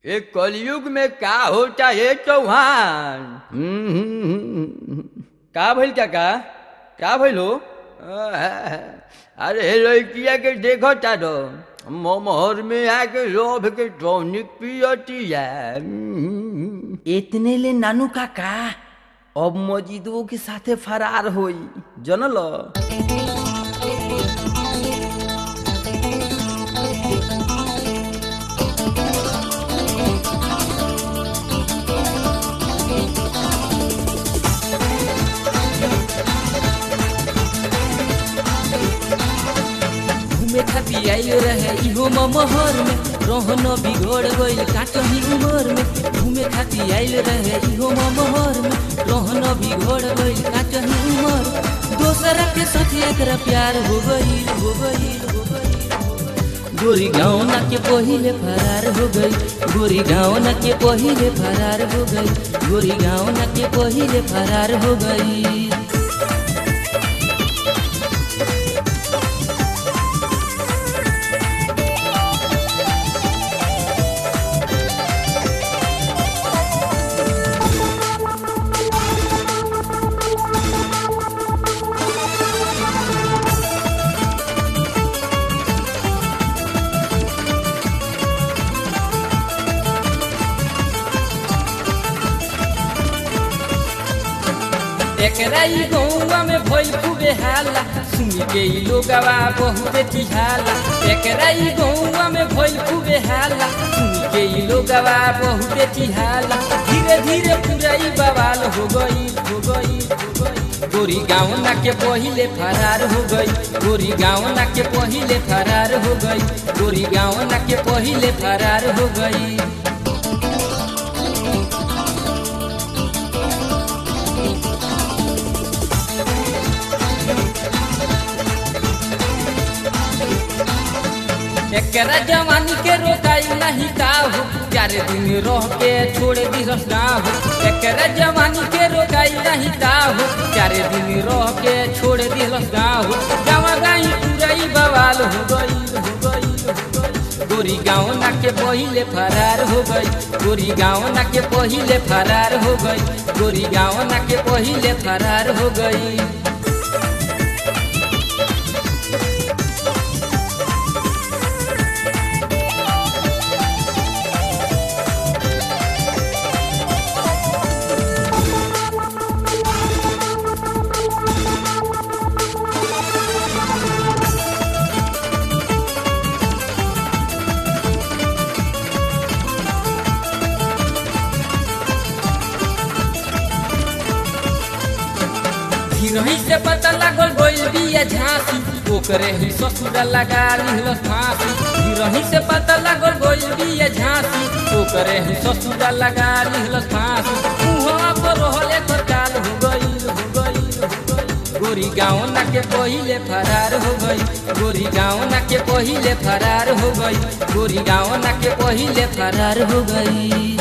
ये कलयुग में का होता है चौहान हम्म, हम्म, हम्म। का भइल काका का भइल हो अरे लड़किया के देखो तारो मोहर में आके लोभ के टॉनिक पियतिया हम्म। इतने ले नानू काका अब मजिदुओं के साथे फरार होई जनल घूमे खातिर आइल रहे इहो महर में रहन बिगड़ गइल काटही उमर में घूमे खातिर आइल रहे इहो महर में रहन बिगड़ गइल काटही उमर दोसरा के साथ एकरा प्यार हो गइल हो गइल हो गइल गोरी गाँव ना के पहिले फरार हो गई गोरी गाँव ना के पहिले फरार हो गई गोरी गाँव ना के पहिले फरार हो गई एकरा ई गौवा में भइल खूबे हाला सुनी के ई लोगवा बहुते चिहाला एकरा ई गौवा में भइल खूबे हाला सुनी के ई लोगवा बहुते चिहाला धीरे धीरे पूरा ई बवाल हो गई हो गई हो गई गोरी गाँव ना के पहिले फरार हो गई गोरी गाँव ना के पहिले फरार हो गई गोरी गाँव ना के पहिले फरार हो गई एकरा जवानी के रोकाई नहीं का हो चार दिन रह के छोड़ दी गाँव एकरा जवानी के रोकाई नहीं का हो चार दिन रह के छोड़ दी गाँव गाँव गाई पूराई बवाल हो गई हो गई हो गई गोरी गाँव ना के पहिले फरार हो गई गोरी गाँव ना के पहिले फरार हो गई गोरी गाँव ना के पहिले फरार हो गई हिरही से पता लागल गइल बिया झांसी ओकरे ही ससुरा लगा लिहल फांसी हिरही से पता लागल गइल बिया झांसी ओकरे ही ससुरा लगा लिहल फांसी उहाँ पर रहले तो काल हो गइल हो गइल हो गइल गोरी गाँव ना के पहिले फरार हो गई गोरी गाँव ना के पहिले फरार हो गई गोरी गाँव ना के पहिले फरार हो गई